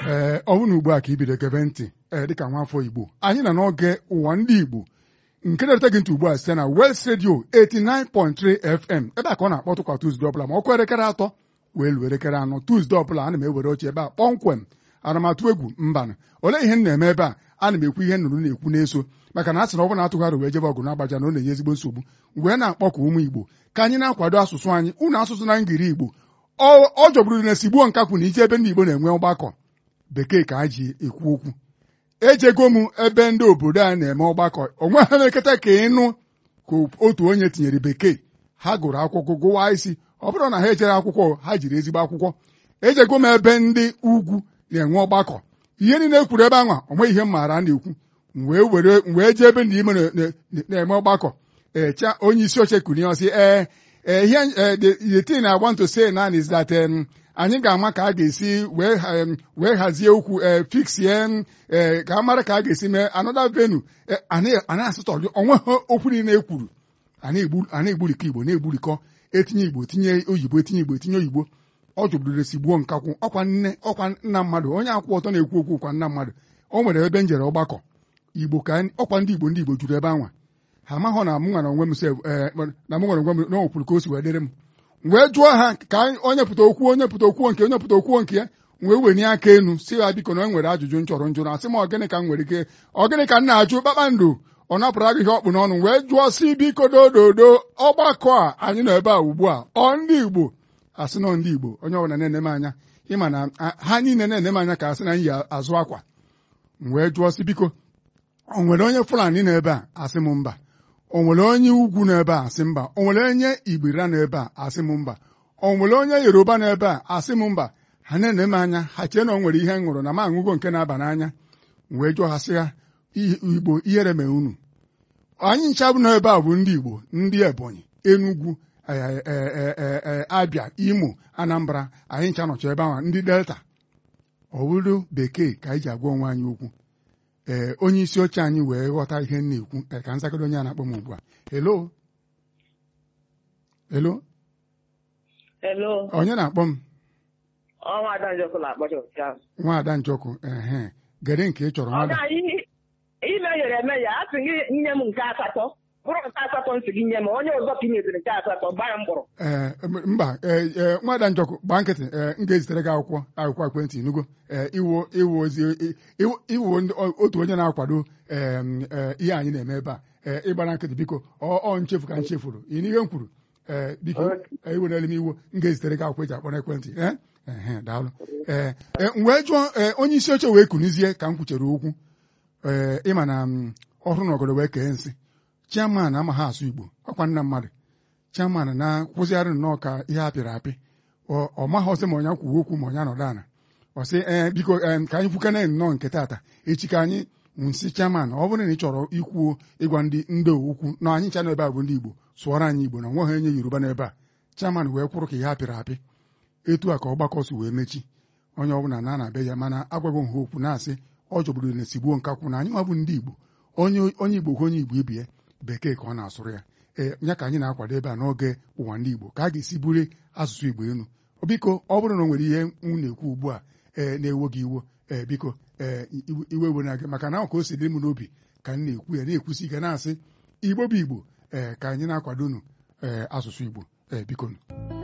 ee ọ bụrụ na ugbu a ka ibido gebe ntị ee dịka nwaafọ igbo anyị nọ n'oge ụwa ndị igbo nke na-erute gị ntị ugbu a site na West Radio 89.3 FM ebe a ka ọ na-akpọtụ kwa Tuzdee ọbụla ma ọkụ elekere atọ wee luo elekere anọ Tuzdee ọbụla ana m ewere oche ebe a kpọmkwem aramatụ egwu mbanụ olee ihe m na-eme ebe a ana m ekwu ihe nnụnụ na-ekwu na-eso maka na a sị na ọ bụrụ na atụgharị wee jebe ọgụ na-agbaja na ọ na-enye ezigbo nsogbu wee na-akpọkọ ụmụ igbo ka anyị na-akwado asụsụ anyị unu asụsụ na ngiri igbo ọ jọgburu na esigbuo nkakwu na ije ebe ndị igbo na-enwe ọgbakọ bekee ka a ji ekwu okwu ejego m ebe ndị obodo a na-eme ọgbakọ onwe ha na-eketa ka ịnụ ka otu onye tinyere bekee ha gụrụ akwụkwọ gụwa isi ọ bụrụ na ha ejere akwụkwọ ha jiri ezigbo akwụkwọ ejego m ebe ndị ugwu na-enwe ọgbakọ ihe niile ekwuru ebe anwa onwe ihe m maara a na-ekwu wee were wee jee ebe ndị ime na-eme ọgbakọ echa onye isi oche kụrụ ya ọsị ee ihe the thing I want to say now is that anyị ga-ama ka a ga-esi wee hazie okwu fixie ka a mara ka a ga-esi mee another venue ana asụtọ onwe ha okwu niile ekwuru a na-egburikọ igbo na-egburikọ etinye igbo tinye oyibo etinye igbo etinye oyibo ọ jụbụrụ esigbuo nkakwụ ọkwa nne ọkwa nna mmadụ onye akwụ ọtọ na-ekwu okwu kwa nna mmadụ o nwere ebe njere ọgbakọ igbo ka ọkwa ndị igbo ndị igbo juru ebe anwa ha amaghọ na mụ nwere onwe m na mụ nwere onwe m na okwuru ka o si wee dịrị m wee jụọ ha ka onye pụta okwu onye pụta okwuo nke onye pụta okwuo nke ya wee wenye aka elu si ha biko na e nwere ajụjụ m chọrọ njụrụ asị m ọgịnị ka m nwere ike ọgịnị ka m na-ajụ kpakpando ọ napụrụ agụ ihe ọkpụ n'ọnụ wee jụọ si biko dododo ọgbakọ a anyị nọ ebe a ugbu a ọ ndị igbo asị nọ ndị igbo onye ọbụla na-ene m anya ịma na ha niile na-ene m anya ka asị na m yi azụ akwa wee jụọ si biko o nwere onye fulani nọ ebe a asị m mba o nwere onye ugwu n'ebe a asị mba o nwere onye igbira n'ebe a asị m mba o nwere onye yoruba n'ebe a asị m mba ha na-ene m anya ha chee na o nwere ihe m ṅụrụ na m aṅụgo nke na-aba n'anya wee jụọ ha sị ha igbo ihere mee unu anyị ncha bụ n'ebe a bụ ndị igbo ndị ebonyi enugwu abịa imo anambra anyị ncha nọcha ebe ahụ ndị delta ọ bụrụ bekee ka anyị ji agwa onwe anyị okwu ee onye isi oche anyị wee ghọta ihe m na-ekwu ka nzagoro onye a na-akpọ m ugbu a helo helo Hello. onye na-akpọ m Ọnwa Ada Njọkụ na-akpọcha ụtụtụ. nwaada njọkụ ehe gere nke ị chọrọ Ọ nwada gaghị ime yere eme ya a sị gị nye m nke asatọ bụrụ nke asatọ nsị gị nye m onye ọzọ ka ị nyeziri nke asatọ gbaa ya mkpọrọ ee mba ee ee nwaada njọkụ gbaa nkịtị ee m ga-ezitere gị akwụkwọ akwụkwọ ekwentị nugo ee iwu iwu ozi iwu iwu ndị otu onye na-akwado ee ee ihe anyị na-eme ebe a ee ịgbara nkịtị biko ọ ọ nchefu ka m chefuru ị n'ihe m kwuru ee biko ewerela m iwu m ga-ezitere gị akwụkwọ eji akpọ n'ekwentị ee ehe daalụ ee ee m wee jụọ ee onye isi oche wee kunizie ka m kwuchere okwu ee ịma na m ọhụrụ na ọgọdọ wee kee nsị chiaman amaghị asụ igbo ọkwa nna mmadụ chiaman na-kwụzigharị nnọọ ka ihe apịrị apị ọ maghị ọsị ma onye kwuo okwu ma onye anọdụ ana ọ sị ee biko ee ka anyị kwukene nnọọ nke tata echi ka anyị nsị chiaman ọ bụrụ na ị chọrọ ikwuo ịgwa ndị ndị okwu na anyị ncha n'ebe a bụ ndị igbo sụọrọ anyị igbo na nweghị onye yoruba n'ebe a chiaman wee kwụrụ ka ihe apịrị apị etu a ka ọgbakọ si wee mechi onye ọbụla na na-abịa ya mana agwaghị ha okwu na-asị ọ jọgburu na esigbuo nkakwụ na anyị nwa bụ ndị igbo onye onye igbo ka onye igbo ibie bekee ka ọ na-asụrụ ya ee ya ka anyị na-akwado ebe a n'oge ụwa ndị igbo ka a ga-esi buru asụsụ igbo elu biko ọ bụrụ na o nwere ihe m na-ekwu ugbu a ee na-ewo gị iwo ee biko ee iwe ewe na gị maka na ka o si dị m n'obi ka m na-ekwu ya na-ekwusi ike na-asị igbo bụ igbo ee ka anyị na-akwado unu ee asụsụ igbo ee biko